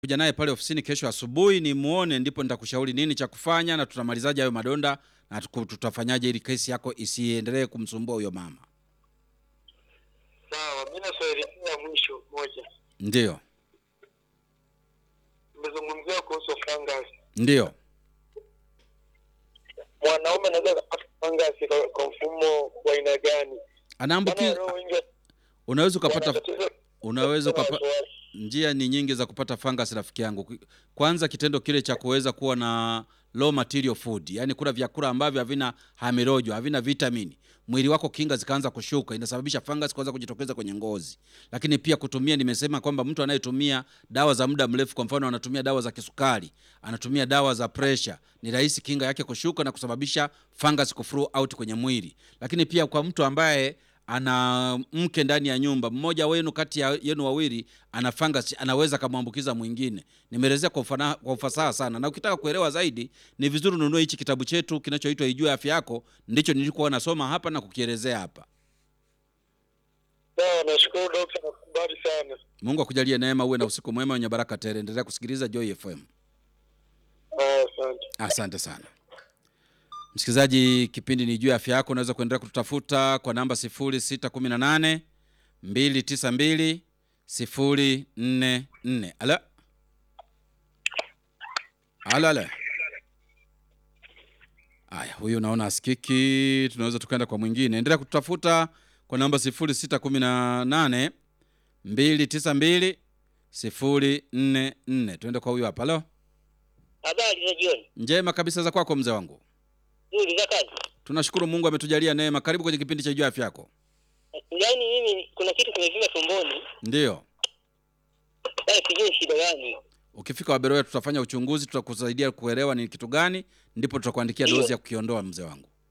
kuja naye pale ofisini kesho asubuhi nimuone, ndipo nitakushauri nini cha kufanya na tutamalizaje hayo madonda na tuku- tutafanyaje ili kesi yako isiendelee kumsumbua huyo mama. Sawa, mimi na swali la mwisho moja. Ndio, Nimezungumzia kuhusu fungus. ndio. Mwanaume anaweza kupata fungus kwa, kwa mfumo wa aina gani? Maana Anaambukiza, walio wengi unaweza ukapata, wana tatizo- unaweza wana ukapa, wasiwasi. njia ni nyingi za kupata fungus rafiki yangu. Kwanza kitendo kile cha kuweza kuwa na low material food, yani kula vyakula ambavyo havina hamirojo, havina vitamini, mwili wako kinga zikaanza kushuka, inasababisha fungus kuanza kujitokeza kwenye ngozi. Lakini pia kutumia, nimesema kwamba mtu anayetumia dawa za muda mrefu, kwa mfano anatumia dawa za kisukari, anatumia dawa za pressure, ni rahisi kinga yake kushuka na kusababisha fungus kuflow out kwenye mwili. Lakini pia kwa mtu ambaye ana mke ndani ya nyumba, mmoja wenu kati ya yenu wawili ana fungus, anaweza akamwambukiza mwingine. Nimeelezea kwa, ufana- kwa ufasaha sana, na ukitaka kuelewa zaidi ni vizuri ununue hichi kitabu chetu kinachoitwa Ijue Afya Yako, ndicho nilikuwa nasoma hapa na kukielezea hapa. Sawa, nashukuru dokta, nakubali sana. Mungu akujalie neema, uwe na usiku mwema wenye baraka tele. Endelea kusikiliza Joy FM. Ah, Asante. Asante sana msikilizaji, kipindi ni juu ya afya yako. Unaweza kuendelea kututafuta kwa namba 0618 292 044. Alo, alo, alo. Aya, huyu naona asikiki, tunaweza tukaenda kwa mwingine. Endelea kututafuta kwa namba 0618 292 044. Tuende kwa huyu hapa. Alo, Habari za jioni. njema kabisa za kwako mzee wangu. Nzuri za kazi. Tunashukuru Mungu ametujalia neema. Karibu kwenye kipindi cha juu ya afya yako. Yaani mimi kuna kitu kimevimba tumboni. Ndiyo, Sasa sijui shida gani. ukifika Waberoya tutafanya uchunguzi, tutakusaidia kuelewa ni kitu gani, ndipo tutakuandikia Ndiyo. dozi ya kukiondoa mzee wangu.